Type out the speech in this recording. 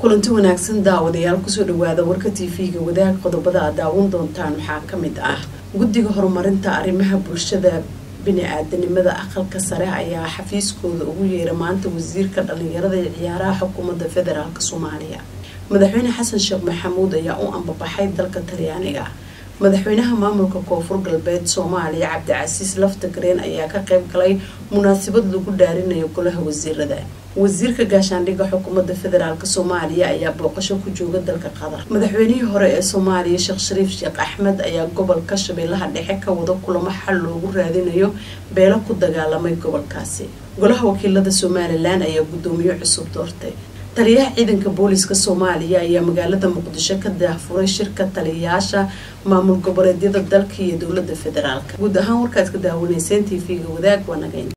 kulanti wanaagsan daawadayaal kusoo dhawaada warka tv-ga wadaag qodobada aad daawan doontaan waxaa kamid ah guddiga horumarinta arrimaha bulshada bini-aadanimada aqalka sare ayaa xafiiskooda ugu yeera maanta wasiirka dhalinyarada ee ciyaaraha xukuumadda federaalk soomaaliya madaxweyne xasan sheekh maxamuud ayaa u ambabaxay dalka talyaaniga madaxweynaha maamulka koonfur galbeed soomaaliya cabdicasiis laftagreen ayaa ka qayb galay munaasabad lagu dhaarinayo golaha wasiirada wasiirka gaashaandhigga xukuumadda federaalk soomaaliya ayaa booqasho ku jooga dalka qatar madaxweynihii hore ee soomaaliya sheekh shariif sheekh axmed ayaa gobolka shabeellaha dhexe ka wada kulamo xal loogu raadinayo beelo ku dagaalamay gobolkaasi golaha wakiilada somalilan ayaa guddoomiye cusub doortay taliyaha ciidanka booliska soomaaliya ayaa magaalada muqdisho ka daahfuray shirka taliyayaasha maamul goboleedyada dalka iyo dowlada federaalk guud ahaan warkaad ka daawanayseen t v-ga wadaag waa nagayn